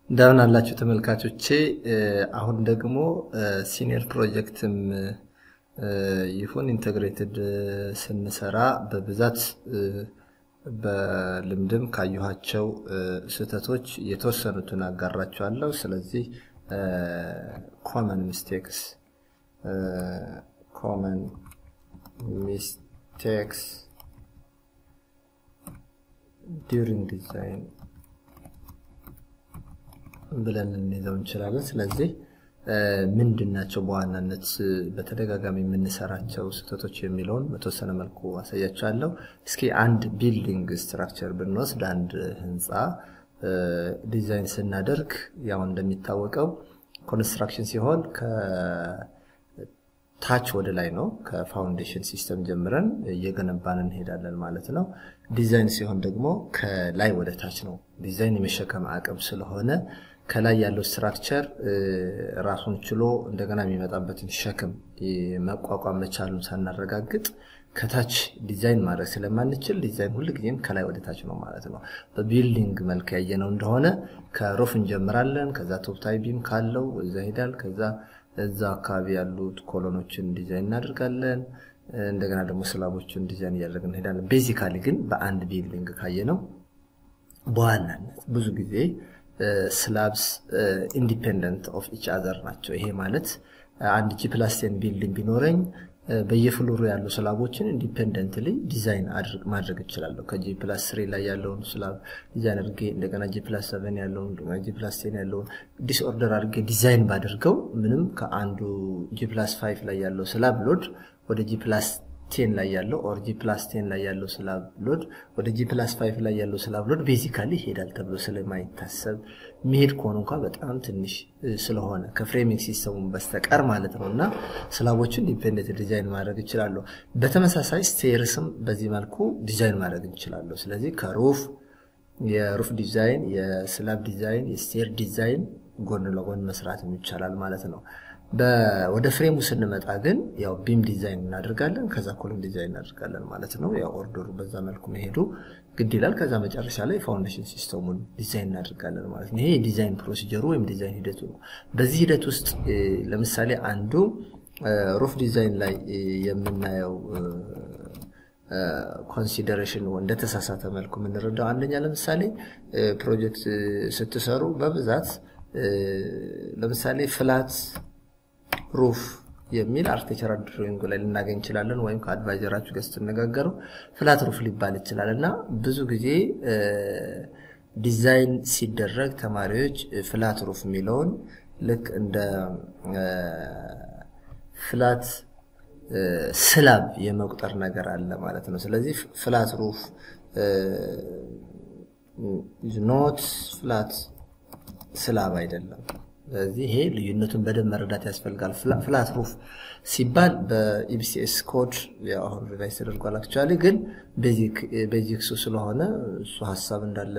እንደምን አላችሁ ተመልካቾቼ። አሁን ደግሞ ሲኒየር ፕሮጀክትም ይሁን ኢንተግሬትድ ስንሰራ በብዛት በልምድም ካየኋቸው ስህተቶች የተወሰኑትን አጋራችኋለሁ። ስለዚህ ኮመን ሚስቴክስ ኮመን ሚስቴክስ ዲዩሪንግ ዲዛይን ብለን ልንይዘው እንችላለን። ስለዚህ ምንድን ናቸው በዋናነት በተደጋጋሚ የምንሰራቸው ስህተቶች የሚለውን በተወሰነ መልኩ አሳያቸዋለሁ። እስኪ አንድ ቢልዲንግ ስትራክቸር ብንወስድ አንድ ህንፃ ዲዛይን ስናደርግ ያው እንደሚታወቀው ኮንስትራክሽን ሲሆን ከታች ወደ ላይ ነው። ከፋውንዴሽን ሲስተም ጀምረን እየገነባን እንሄዳለን ማለት ነው። ዲዛይን ሲሆን ደግሞ ከላይ ወደ ታች ነው። ዲዛይን የመሸከም አቅም ስለሆነ ከላይ ያለው ስትራክቸር ራሱን ችሎ እንደገና የሚመጣበትን ሸክም መቋቋም መቻሉን ሳናረጋግጥ ከታች ዲዛይን ማድረግ ስለማንችል ዲዛይን ሁልጊዜም ከላይ ወደ ታች ነው ማለት ነው። በቢልዲንግ መልክ ያየነው እንደሆነ ከሩፍ እንጀምራለን። ከዛ ቶፕታይ ቢም ካለው እዛ ሄዳል። ከዛ እዛ አካባቢ ያሉት ኮሎኖችን ዲዛይን እናደርጋለን። እንደገና ደግሞ ስላቦችን ዲዛይን እያደረግን እንሄዳለን። ቤዚካሊ ግን በአንድ ቢልዲንግ ካየነው በዋናነት ብዙ ጊዜ ስላብስ ኢንዲፔንደንት ኦፍ ኢች አዘር ናቸው። ይሄ ማለት አንድ ጂ ፕላስ ቴን ቢልዲንግ ቢኖረኝ በየፍሎሩ ያሉ ስላቦችን ኢንዲፔንደንትሊ ዲዛይን ማድረግ እችላለሁ። ከጂ ፕላስ ስሪ ላይ ያለውን ስላብ ዲዛይን አድርጌ እንደገና ጂ ፕላስ ሰቨን ያለውን ጂ ፕላስ ቴን ያለውን ዲስኦርደር አድርጌ ዲዛይን ባደርገው ምንም ከአንዱ ጂ ፕላስ ፋይቭ ላይ ያለው ስላብ ሎድ ወደ ጂ ፕላስ ቴን ላይ ያለው ኦር ጂ ፕላስ ቴን ላይ ያለው ስላብ ሎድ ወደ ጂ ፕላስ ፋይቭ ላይ ያለው ስላብ ሎድ ቤዚካሊ ይሄዳል ተብሎ ስለማይታሰብ መሄድ ከሆነ እንኳ በጣም ትንሽ ስለሆነ ከፍሬሚንግ ሲስተሙን በስተቀር ማለት ነው እና ስላቦችን ዲፔንደንት ዲዛይን ማድረግ እችላለሁ። በተመሳሳይ ስቴርስም በዚህ መልኩ ዲዛይን ማድረግ እንችላለሁ። ስለዚህ ከሩፍ የሩፍ ዲዛይን፣ የስላብ ዲዛይን፣ የስቴር ዲዛይን ጎን ለጎን መስራት ይቻላል ማለት ነው። ወደ ፍሬሙ ስንመጣ ግን ያው ቢም ዲዛይን እናደርጋለን፣ ከዛ ኮለም ዲዛይን እናደርጋለን ማለት ነው። ያው ኦርደሩ በዛ መልኩ መሄዱ ግድ ይላል። ከዛ መጨረሻ ላይ ፋውንዴሽን ሲስተሙን ዲዛይን እናደርጋለን ማለት ነው። ይሄ የዲዛይን ፕሮሲጀሩ ወይም ዲዛይን ሂደቱ ነው። በዚህ ሂደት ውስጥ ለምሳሌ አንዱ ሩፍ ዲዛይን ላይ የምናየው ኮንሲደሬሽን እንደተሳሳተ መልኩ የምንረዳው አንደኛ ለምሳሌ ፕሮጀክት ስትሰሩ በብዛት ለምሳሌ ፍላት ሩፍ የሚል አርክቴክቸራል ድሮይንግ ላይ ልናገኝ እንችላለን። ወይም ከአድቫይዘራችሁ ጋር ስትነጋገሩ ፍላት ሩፍ ሊባል ይችላል እና ብዙ ጊዜ ዲዛይን ሲደረግ ተማሪዎች ፍላት ሩፍ የሚለውን ልክ እንደ ፍላት ስላብ የመቁጠር ነገር አለ ማለት ነው። ስለዚህ ፍላት ሩፍ ኖት ፍላት ስላብ አይደለም። ስለዚህ ይሄ ልዩነቱን በደንብ መረዳት ያስፈልጋል። ፍላት ሩፍ ሲባል በኢቢሲኤስ ኮድ አሁን ሪቫይዝ ተደርጓል። አክቹዋሊ ግን ቤዚክሱ ስለሆነ እሱ ሀሳብ እንዳለ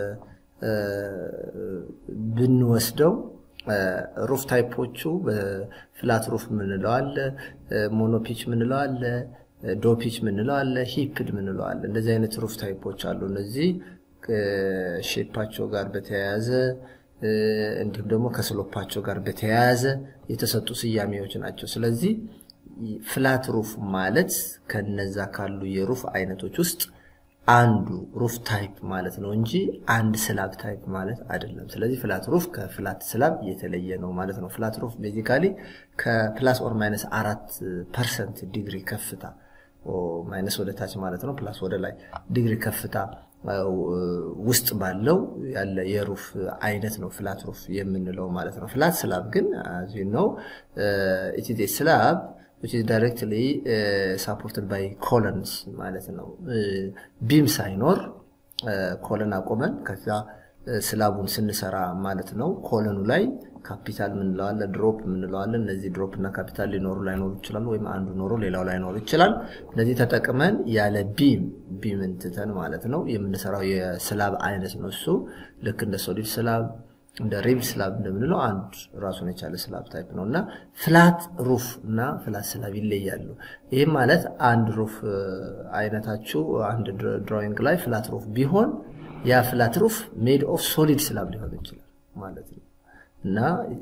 ብንወስደው ሩፍ ታይፖቹ በፍላት ሩፍ ምንለው አለ፣ ሞኖፒች ምንለው አለ፣ ዶፒች ምንለው አለ፣ ሂፕድ ምንለው አለ። እንደዚህ አይነት ሩፍ ታይፖች አሉ። እነዚህ ሼፓቸው ጋር በተያያዘ እንዲሁም ደግሞ ከስሎፓቸው ጋር በተያያዘ የተሰጡ ስያሜዎች ናቸው። ስለዚህ ፍላት ሩፍ ማለት ከነዛ ካሉ የሩፍ አይነቶች ውስጥ አንዱ ሩፍ ታይፕ ማለት ነው እንጂ አንድ ስላብ ታይፕ ማለት አይደለም። ስለዚህ ፍላት ሩፍ ከፍላት ስላብ የተለየ ነው ማለት ነው። ፍላት ሩፍ ቤዚካሊ ከፕላስ ኦር ማይነስ አራት ፐርሰንት ዲግሪ ከፍታ ማይነስ ወደ ታች ማለት ነው፣ ፕላስ ወደ ላይ ዲግሪ ከፍታ ውስጥ ባለው ያለ የሩፍ አይነት ነው ፍላት ሩፍ የምንለው ማለት ነው። ፍላት ስላብ ግን ነው ኢትዝ ስላብ which is directly uh, supported by columns ማለት ነው። ቢም ሳይኖር ኮለን አቆመን ከዛ ስላቡን ስንሰራ ማለት ነው። ኮለኑ ላይ ካፒታል ምንለዋለ፣ ድሮፕ ምንለዋለ። እነዚህ ድሮፕ እና ካፒታል ሊኖሩ ላይኖሩ ይችላሉ፣ ወይም አንዱ ኖሮ ሌላው ላይኖር ይችላል። እነዚህ ተጠቅመን ያለ ቢም ቢምን ትተን ማለት ነው የምንሰራው የስላብ አይነት ነው። እሱ ልክ እንደ ሶሊድ ስላብ እንደ ሪብ ስላብ እንደምንለው አንድ ራሱን የቻለ ስላብ ታይፕ ነው እና ፍላት ሩፍ እና ፍላት ስላብ ይለያሉ። ይህም ማለት አንድ ሩፍ አይነታችሁ አንድ ድሮይንግ ላይ ፍላት ሩፍ ቢሆን ያ ፍላት ሩፍ ሜድ ኦፍ ሶሊድ ስላብ ሊሆን ይችላል ማለት ነው። እና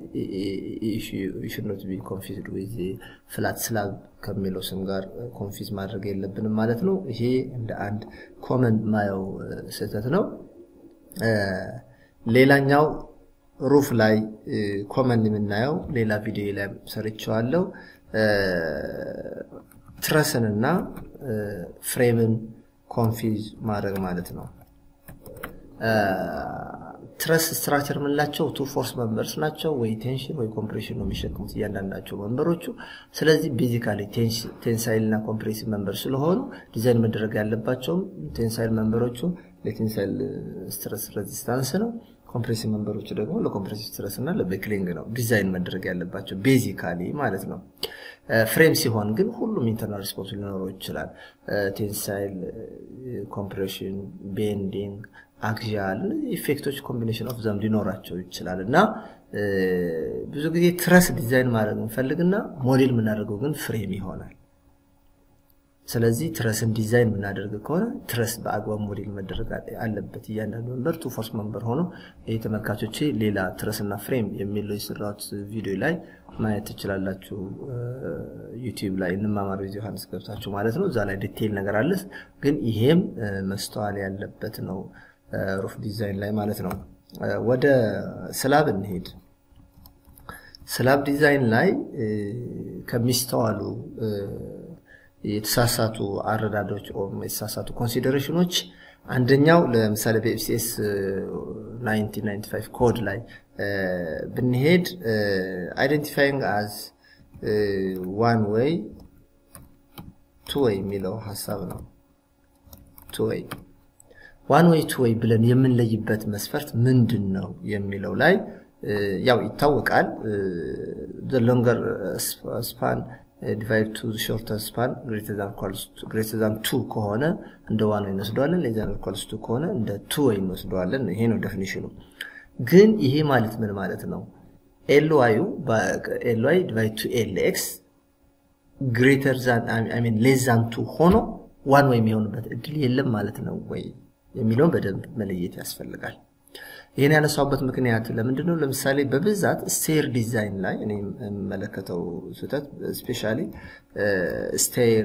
ሹድ ቢ ኮንፊዝድ ዊዝ ፍላት ስላብ ከሚለው ስም ጋር ኮንፊዝ ማድረግ የለብንም ማለት ነው። ይሄ እንደ አንድ ኮመን ማየው ስህተት ነው። ሌላኛው ሩፍ ላይ ኮመን የምናየው ሌላ ቪዲዮ ላይ ሰርቸዋለው ትረስን እና ፍሬምን ኮንፊዝ ማድረግ ማለት ነው። ትረስ ስትራክቸር የምንላቸው ቱ ፎርስ መንበርስ ናቸው። ወይ ቴንሽን ወይ ኮምፕሬሽን ነው የሚሸክሙት እያንዳንዳቸው መንበሮቹ። ስለዚህ ቤዚካሊ ቴንሳይል እና ኮምፕሬሲቭ መንበር ስለሆኑ ዲዛይን መደረግ ያለባቸውም ቴንሳይል መንበሮቹ ለቴንሳይል ስትረስ ሬዚስታንስ ነው። ኮምፕሬሲቭ መንበሮቹ ደግሞ ለኮምፕሬሲቭ ስትረስ እና ለቤክሊንግ ነው ዲዛይን መደረግ ያለባቸው ቤዚካሊ ማለት ነው። ፍሬም ሲሆን ግን ሁሉም ኢንተርናል ሪስፖንስ ሊኖረው ይችላል። ቴንሳይል፣ ኮምፕሬሽን፣ ቤንዲንግ አክዣል እነዚህ ኢፌክቶች ኮምቢኔሽን ኦፍ ዘም ሊኖራቸው ይችላል እና ብዙ ጊዜ ትረስ ዲዛይን ማድረግ እንፈልግና ሞዴል የምናደርገው ግን ፍሬም ይሆናል። ስለዚህ ትረስን ዲዛይን የምናደርግ ከሆነ ትረስ በአግባብ ሞዴል መደረግ አለበት። እያንዳንዱ መንበር ቱ ፎርስ መንበር ሆኖ ይህ ተመልካቾቼ ሌላ ትረስና ፍሬም የሚለው የሰራሁት ቪዲዮ ላይ ማየት ትችላላችሁ። ዩቲዩብ ላይ እንማማር ጊዜ ዮሐንስ ገብታችሁ ማለት ነው። እዛ ላይ ዲቴይል ነገር አለ። ግን ይሄም መስተዋል ያለበት ነው ሩፍ ዲዛይን ላይ ማለት ነው። ወደ ስላብ እንሄድ። ስላብ ዲዛይን ላይ ከሚስተዋሉ የተሳሳቱ አረዳዶች የተሳሳቱ ኮንሲደሬሽኖች አንደኛው ለምሳሌ በኤፍሲኤስ 1995 ኮድ ላይ ብንሄድ አይደንቲፋይንግ አዝ ዋን ዌይ ቱ ዌይ የሚለው ሀሳብ ነው። ቱ ዌይ ዋን ዌይ ቱ ዌይ ብለን የምንለይበት መስፈርት ምንድን ነው የሚለው ላይ ያው ይታወቃል። ሎንገር ስፓን ዲቫይድ ቱ ሾርተር ስፓን ግሬተር ዛን ቱ ከሆነ እንደ ዋን ወይ እንወስደዋለን። ሌዛን ኢኳልስ ቱ ከሆነ እንደ ቱ ወይ እንወስደዋለን። ይሄ ነው ዴፊኒሽኑ። ግን ይሄ ማለት ምን ማለት ነው? ኤልዋዩ ኤልዋይ ዲቫይድ ቱ ኤል ኤክስ ግሬተር ዛን አይ ሚን ሌስ ዛን ቱ ሆኖ ዋን ወይ የሚሆንበት እድል የለም ማለት ነው ወይ የሚለውን በደንብ መለየት ያስፈልጋል። ይህን ያነሳውበት ምክንያት ለምንድን ነው? ለምሳሌ በብዛት ስቴር ዲዛይን ላይ እኔ የምመለከተው ስህተት ስፔሻሊ ስቴር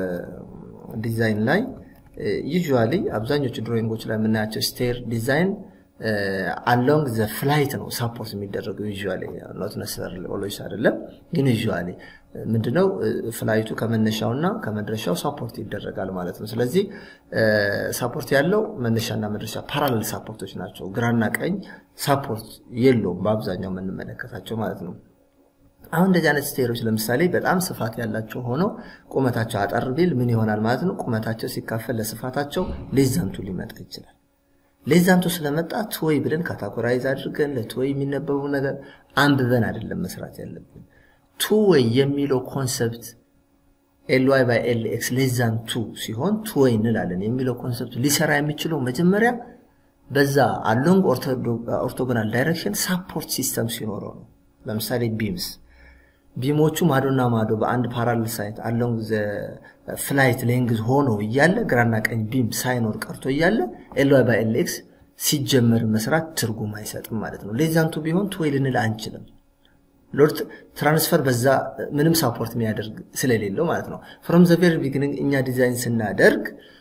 ዲዛይን ላይ ዩዥዋሊ አብዛኞቹ ድሮይንጎች ላይ የምናያቸው ስቴር ዲዛይን አሎንግ ዘ ፍላይት ነው ሳፖርት የሚደረገው ዩዥዋሊ ኖት ነሰር ኦሎይስ አይደለም ግን ዩዥዋሊ ምንድነው ፍላይቱ ከመነሻውና ከመድረሻው ሳፖርት ይደረጋል ማለት ነው ስለዚህ ሳፖርት ያለው መነሻና መድረሻ ፓራሌል ሳፖርቶች ናቸው ግራና ቀኝ ሳፖርት የለውም በአብዛኛው የምንመለከታቸው ማለት ነው አሁን እንደዚህ አይነት ስቴሮች ለምሳሌ በጣም ስፋት ያላቸው ሆነው ቁመታቸው አጠር ቢል ምን ይሆናል ማለት ነው ቁመታቸው ሲካፈል ለስፋታቸው ሌዛንቱ ሊመጣ ይችላል ሌዛንቱ ስለመጣ ትወይ ብለን ካታጎራይዝ አድርገን ለትወይ የሚነበቡ ነገር አንብበን አይደለም መስራት ያለብን ቱወይ የሚለው ኮንሰፕት ኤልዋይ ባይ ኤል ኤክስ ሌዛን ቱ ሲሆን ቱወይ እንላለን የሚለው ኮንሰፕት ሊሰራ የሚችለው መጀመሪያ በዛ አሎንግ ኦርቶጎናል ዳይሬክሽን ሳፖርት ሲስተም ሲኖረው ነው ለምሳሌ ቢምስ ቢሞቹ ማዶና ማዶ በአንድ ፓራሌል ሳይት አሎንግ ፍላይት ሌንግዝ ሆኖ እያለ ግራና ቀኝ ቢም ሳይኖር ቀርቶ እያለ ኤልዋይ ባይ ኤል ኤክስ ሲጀመር መስራት ትርጉም አይሰጥም ማለት ነው ሌዛንቱ ቢሆን ቱወይ ልንል አንችልም ሎድ ትራንስፈር በዛ ምንም ሳፖርት የሚያደርግ ስለሌለው ማለት ነው ፍሮም ዘ ቬሪ ቢግኒንግ እኛ ዲዛይን ስናደርግ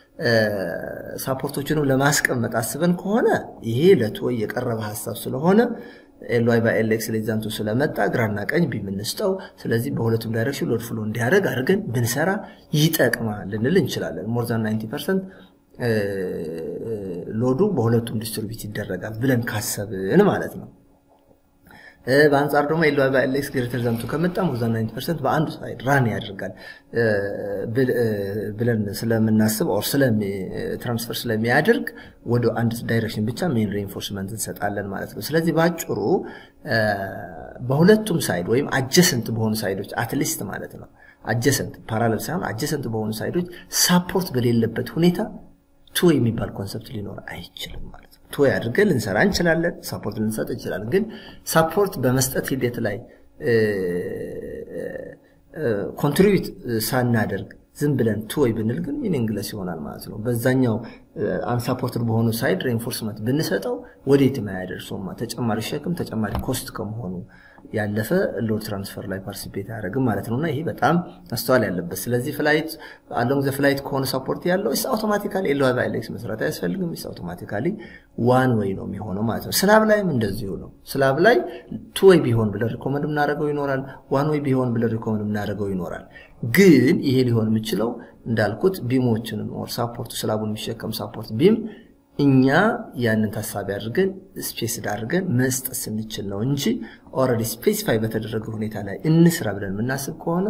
ሳፖርቶችንም ለማስቀመጥ አስበን ከሆነ ይሄ ለትወይ የቀረበ ሀሳብ ስለሆነ ኤልዋይ በኤልኤክስ ሌዛንቱ ስለመጣ ግራና ቀኝ ቢምንስጠው ስለዚህ በሁለቱም ዳይሬክሽን ሎድ ፍሎ እንዲያደርግ አድርገን ብንሰራ ይጠቅማል ልንል እንችላለን ሞር ዛን 90 ፐርሰንት ሎዱ በሁለቱም ዲስትሪቢዩት ይደረጋል ብለን ካሰብን ማለት ነው በአንጻር ደግሞ ኤልዋይ በኤልኤክስ ግሬተር ዘንቱ ከመጣ ሞር ዛን 90 ፐርሰንት በአንዱ ሳይድ ራን ያደርጋል ብለን ስለምናስብ ኦር ትራንስፈር ስለሚያደርግ ወደ አንድ ዳይሬክሽን ብቻ ሜን ሬንፎርስመንት እንሰጣለን ማለት ነው ስለዚህ በአጭሩ በሁለቱም ሳይድ ወይም አጀሰንት በሆኑ ሳይዶች አትሊስት ማለት ነው አጀሰንት ፓራለል ሳይሆን አጀሰንት በሆኑ ሳይዶች ሳፖርት በሌለበት ሁኔታ ቱ የሚባል ኮንሰፕት ሊኖር አይችልም ማለት ነው ቱ አድርገን ልንሰራ እንችላለን ሳፖርት ልንሰጥ እንችላለን ግን ሳፖርት በመስጠት ሂደት ላይ ኮንትሪቢዩት ሳናደርግ ዝም ብለን ቱ ወይ ብንል ግን ሚኒንግለስ ይሆናል ማለት ነው በዛኛው አንሳፖርትድ በሆኑ ሳይድ ሬንፎርስመንት ብንሰጠው ወዴትም አያደርሰውማ። ተጨማሪ ሸክም ተጨማሪ ኮስት ከመሆኑ ያለፈ ሎድ ትራንስፈር ላይ ፓርቲሲፔት አያደርግም ማለት ነው እና ይሄ በጣም ማስተዋል ያለበት። ስለዚህ ፍላይት አሎንግ ዘ ፍላይት ከሆነ ሰፖርት ያለው ስ አውቶማቲካሊ ኤል ዋይ ኤሌክስ መስራት አያስፈልግም። ስ አውቶማቲካሊ ዋን ወይ ነው የሚሆነው ማለት ነው። ስላብ ላይም እንደዚሁ ነው። ስላብ ላይ ቱ ወይ ቢሆን ብለን ሪኮመንድ የምናደርገው ይኖራል። ዋን ወይ ቢሆን ብለን ሪኮመንድ የምናደርገው ይኖራል። ግን ይሄ ሊሆን የሚችለው እንዳልኩት ቢሞችንም ኦር ሳፖርቱ ስላቡን የሚሸከም ሳፖርት ቢም እኛ ያንን ታሳቢ አድርገን ስፔስድ አድርገን መስጠት ስንችል ነው እንጂ ኦልሬዲ ስፔሲፋይ በተደረገ ሁኔታ ላይ እንስራ ብለን የምናስብ ከሆነ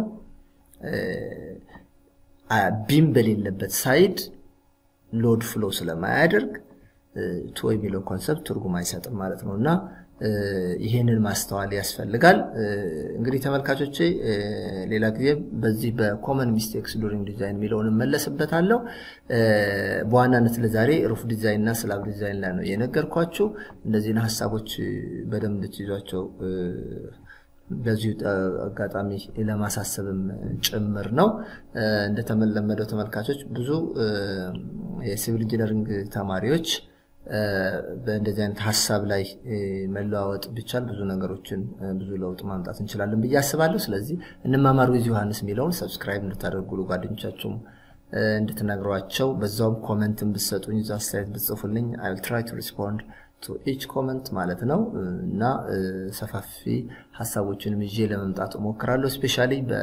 ቢም በሌለበት ሳይድ ሎድ ፍሎ ስለማያደርግ ቶ የሚለው ኮንሰፕት ትርጉም አይሰጥም ማለት ነው እና ይሄንን ማስተዋል ያስፈልጋል። እንግዲህ ተመልካቾቼ ሌላ ጊዜ በዚህ በኮመን ሚስቴክስ ዱሪንግ ዲዛይን የሚለውን እመለስበታለሁ። በዋናነት ለዛሬ ሩፍ ዲዛይን እና ስላብ ዲዛይን ላይ ነው የነገርኳችሁ። እነዚህን ሀሳቦች በደንብ ልትይዟቸው በዚሁ አጋጣሚ ለማሳሰብም ጭምር ነው። እንደተለመደው ተመልካቾች ብዙ የሲቪል ኢንጂነሪንግ ተማሪዎች በእንደዚህ አይነት ሀሳብ ላይ መለዋወጥ ቢቻል ብዙ ነገሮችን ብዙ ለውጥ ማምጣት እንችላለን ብዬ አስባለሁ። ስለዚህ እንማማር ዊዝ ዮሐንስ የሚለውን ሰብስክራይብ እንድታደርጉ ጓደኞቻችሁም እንድትነግሯቸው፣ በዛውም ኮመንትን ብትሰጡኝ፣ እዛ አስተያየት ብትጽፉልኝ አይ ዊል ትራይ ቱ ሪስፖንድ ቱ ኢች ኮመንት ማለት ነው እና ሰፋፊ ሀሳቦችንም ይዤ ለመምጣት እሞክራለሁ። ስፔሻሊ በ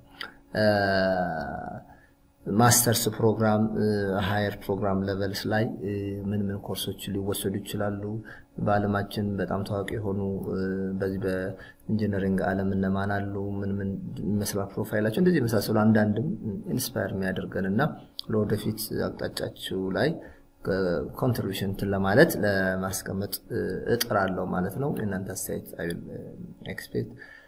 ማስተርስ ፕሮግራም ሃየር ፕሮግራም ሌቨልስ ላይ ምን ምን ኮርሶች ሊወሰዱ ይችላሉ? በዓለማችን በጣም ታዋቂ የሆኑ በዚህ በኢንጂነሪንግ ዓለም እነማን አሉ? ምን ምን ይመስላል ፕሮፋይላቸው? እንደዚህ የመሳሰሉ አንዳንድም ኢንስፓየር የሚያደርገን እና ለወደፊት አቅጣጫችሁ ላይ ኮንትሪቢሽን እንትን ለማለት ለማስቀመጥ እጥራለሁ ማለት ነው። የእናንተ አስተያየት ኤክስፔክት